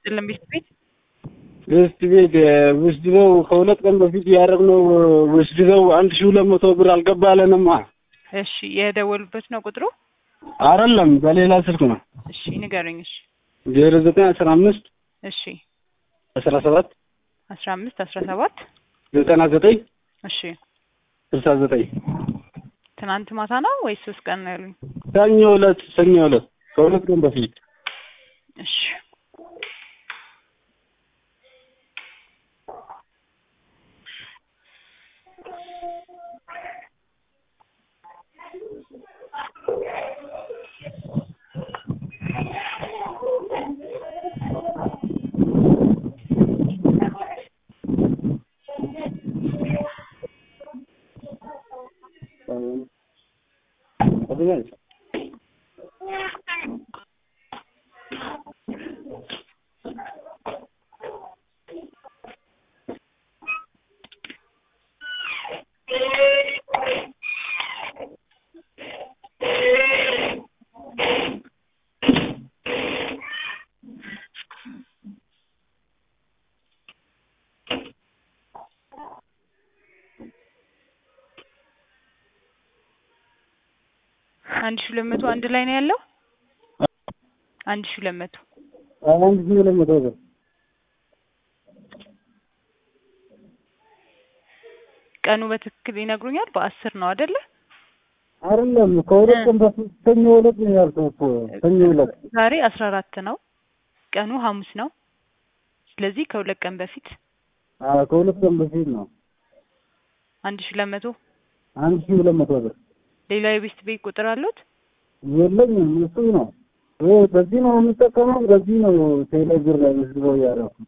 ይስጥልን ቤት ቤት ገስት ቤት ውስድበው ከሁለት ቀን በፊት ያደረግነው ውስድበው አንድ ሺህ ሁለት መቶ ብር አልገባለንማ። እሺ የደወሉበት ነው ቁጥሩ? አይደለም በሌላ ስልክ ነው። እሺ ንገሩኝ። እሺ ዜሮ ዘጠኝ አስራ አምስት እሺ አስራ ሰባት አስራ አምስት አስራ ሰባት ዘጠና ዘጠኝ እሺ ስልሳ ዘጠኝ ትናንት ማታ ነው ወይስ ሶስት ቀን ነው ያሉኝ? ሰኞ ዕለት ሰኞ ዕለት ከሁለት ቀን በፊት እሺ አንድ ሺህ ሁለት መቶ አንድ ላይ ነው ያለው። አንድ ሺህ ሁለት መቶ አንድ ሺህ ሁለት መቶ ብር ቀኑ በትክክል ይነግሩኛል። በአስር ነው አይደለ? አይደለም ከሁለት ቀን በፊት ሰኞ ዕለት ነው ያልኩህ እኮ ሰኞ ዕለት ዛሬ አስራ አራት ነው ቀኑ ሐሙስ ነው። ስለዚህ ከሁለት ቀን በፊት አዎ ከሁለት ቀን በፊት ነው አንድ ሺህ ሁለት መቶ አንድ ሺህ ሁለት መቶ ብር ሌላ የቤስት ቤት ቁጥር አሉት? የለኝም እሱ ነው ይሄ በዚህ ነው የምጠቀመው በዚህ ነው ቴሌብር ላይ መስግበው ያደረኩ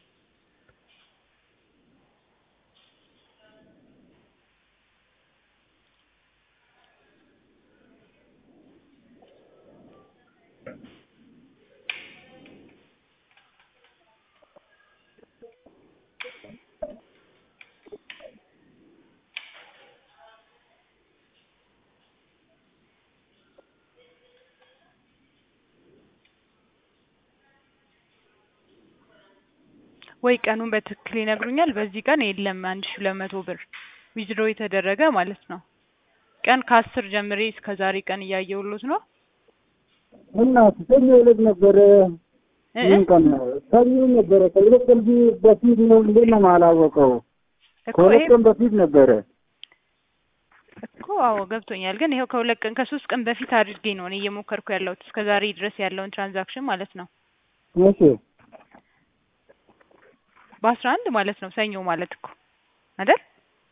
ወይ ቀኑን በትክክል ይነግሩኛል። በዚህ ቀን የለም አንድ ሺህ ሁለት መቶ ብር ዊዝድሮ የተደረገ ማለት ነው። ቀን ከአስር ጀምሬ እስከ ዛሬ ቀን እያየሁሎት ነው። እና ሰኞ ዕለት ነበረ እ ምን ቀን ነው ሰኞ ነበረ ከሁለት ቀን በፊት ነው እንዴት ነው የማላወቀው እኮ ከሁለት ይሄ ቀን በፊት ነበረ እኮ አዎ ገብቶኛል። ግን ይኸው ከሁለት ቀን ከሶስት ቀን በፊት አድርጌ ነው እኔ እየሞከርኩ ያለሁት እስከ ዛሬ ድረስ ያለውን ትራንዛክሽን ማለት ነው። መቼ በአስራ አንድ ማለት ነው ሰኞ ማለት እኮ አይደል?